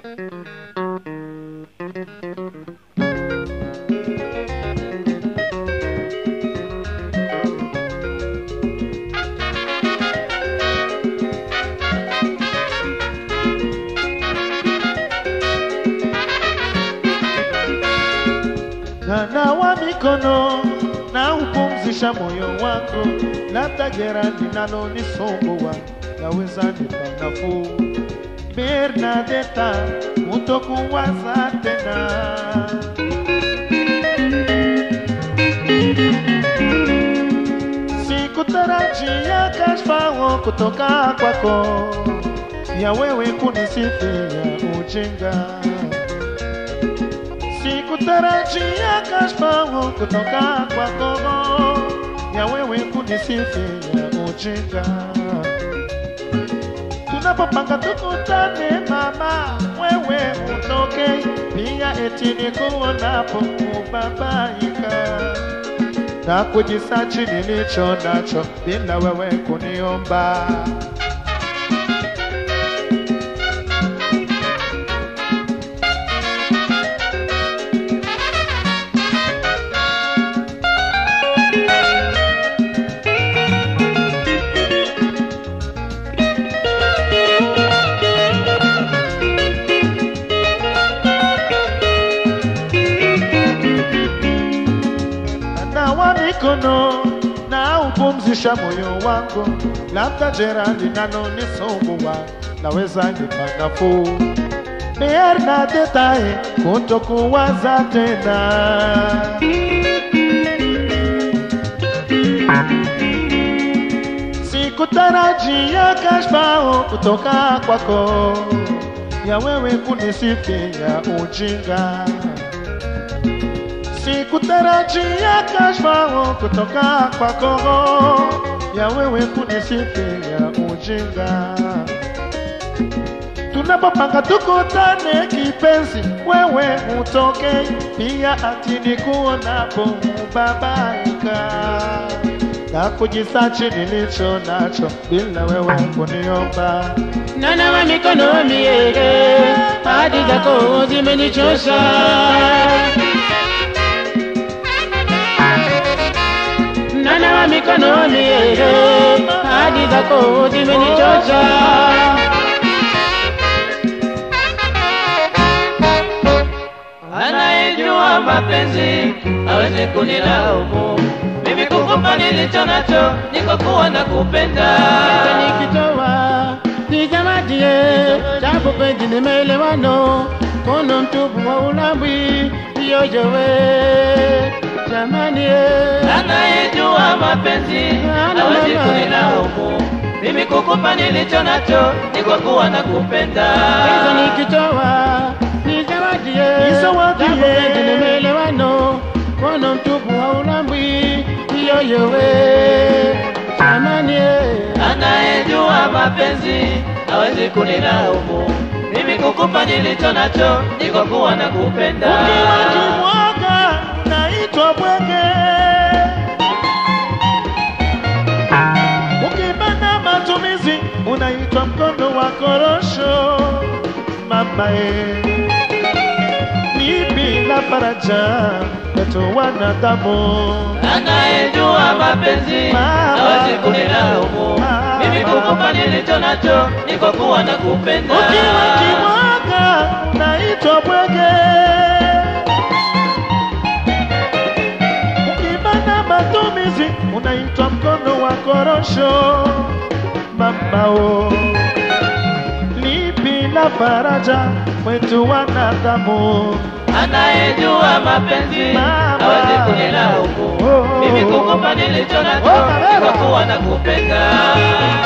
Nanawa mikono na upumzisha moyo wangu, labda jeraha linalonisumbua naweza nipa nafuu. Bernadeta, kutokuwaza tena Sikutarajia kashfa kutoka kwako, ya wewe kunisifia ujinga Sikutarajia kashfa kutoka kwako, ya wewe kunisifia ujinga. Tunapopanga tukutane mama, wewe utoke pia, eti nikuonapo kubabaika na kujisachi nilicho nacho bila wewe kuniomba. nawa mikono na upumzisha moyo wangu, labda jeraha linalonisumbua naweza nipa nafuu. Bernadeta, kutokuwaza tena Sikutarajia kashfa kutoka kwako, ya wewe kunisifia ujinga Sikutarajia kashfa kutoka kwako, ya wewe kunisifia ujinga. Tunapopanga tukutane kipenzi, wewe utoke pia, ati nikuonapo ubabaika na kujisachi nilicho nacho bila wewe kuniomba. Nanawa mikono miege, hadi zako zimenichosha. Nanawa mikono miege, hadi zako zimenichosha. Anayejua mapenzi hawezi kunilaumu. Mimi kukupa nilicho nacho, niko kuwa na kupenda. nikitoa nizawadie japo penzi ni maelewano kono mtupu wa ulambwi yoyowe jamani eh. Anayejua mapenzi hawezi kunilaumu. Mimi kukupa nilicho nacho, niko kuwa na kupenda. Penzi nikitoa nizawadie Nizawadie. japo penzi ni maelewano kono mtupu wa ulambwi yoyowe jamani eh. Anayejua mapenzi hawezi kunilaumu. Mimi kukupa nilicho nacho, niko kuwa na kupenda. Ukiwa kimwaga naitwa bwege, ukibana matumizi unaitwa mkono wa korosho. Mama e, ni bila faraja wetu wanadamu. Anayejua mapenzi Mama. hawezi kunilaumu. Mama. Mimi kukupa nilicho nacho, niko kuwa na kupenda. Ukiwa kimwaga naitwa bwege, ukibana matumizi unaitwa mkono wa korosho. Mamao lipi la faraja wetu wanadamu? Anayejua mapenzi Mama. hawezi kunilaumu. Oh. Mimi kukupa nilicho Oh, nacho, Mabera. niko kuwa na kupenda.